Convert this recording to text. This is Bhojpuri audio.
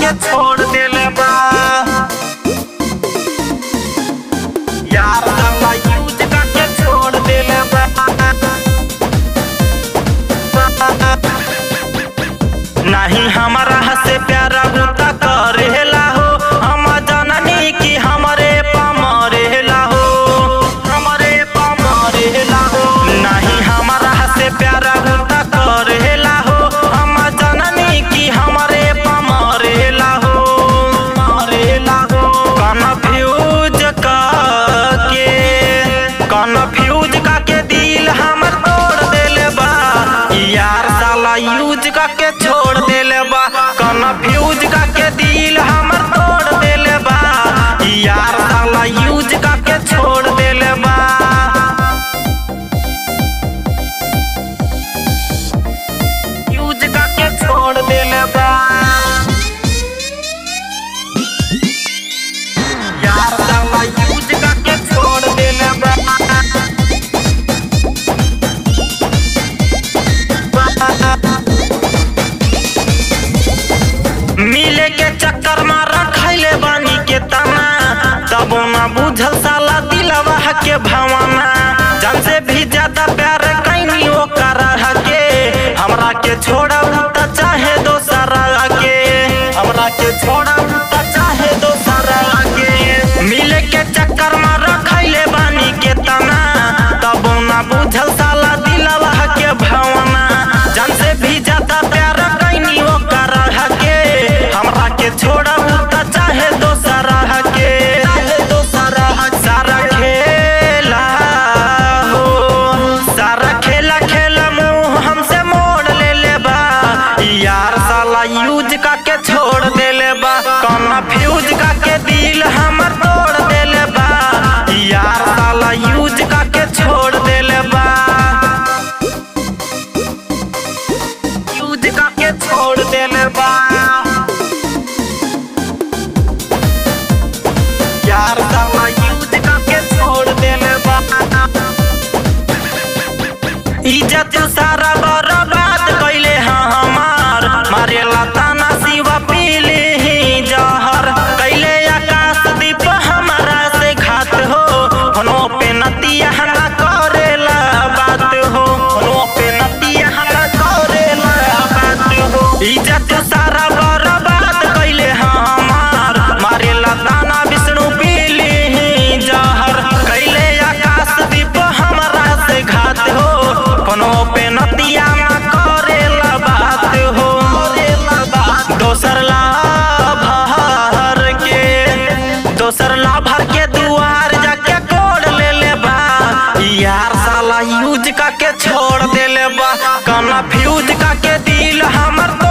के छोड़ देले बा यार साला यूज करके छोड़ देले बा नहीं हमारा से प्यारा गुता करेला हो हम जननी की हमरे पमरेला हो हमरे पमरेला हो नहीं हमारा से प्यारा गुता करेला हो हम जननी की हमरे पमरेला हो मरेला हो कन्फ्यूज के कन्फ्यूज का के दिल हमर तोड़ देले बा यार साला यूज का के छोड़ देले बा कन्फ्यूज का के दिल हमर तोड़ देले बा यार साला यूज का के छोड़ देले बा यूज का के छोड़ देले बा यार साला यूज का के छोड़ देले बा मिले के चक्कर में रखैले बानी के तना तबो ना बुझल साला दिलवा के भावना जान से भी ज्यादा प्यार कैनी ओकर के हमरा के छोड़ा त चाहे दोसरा के हमरा के छोड़ा त चाहे दोसरा के मिले के चक्कर में रखैले बानी के तना तबो ना बुझल साला दिलवा के भावना जान से भी ज्यादा प्यार कैनी ओकर के हमरा के छोड़ा त चाहे दोसरा के चाहे दोसरा सारा खेला हो सारा खेला खेला मुंह हमसे मोड़ ले ले बा यार साला यूज का के छोड़ देले बा कौना फ्यूज का के दिल हमर तोड़ देले बा यार साला यूज का के छोड़ देले बा यूज का के छोड़ देले बा यार साला यूज का के छोड़ देले बा इज्जत सारा बर्बाद कैले हाँ हमार मारेला ताना शिवा पीले ही जहर कैले आकाश दीप हमारा से घात हो होनो पे नतिया ना करेला बात हो होनो पे नतिया ना करेला बात हो इज्जत सारा बर्बाद कैले हाँ हमार मारेला ताना विष्णु पीले ही जहर कैले आकाश दीप हमारा से घात हो कोनो पे नतिया ना करेला बात हो दोसर लाभर के दोसर लाभर के दुआर जाके कोड ले ले बा यार साला यूज का के छोड़ देले बा कन्फ्यूज का के दिल हमर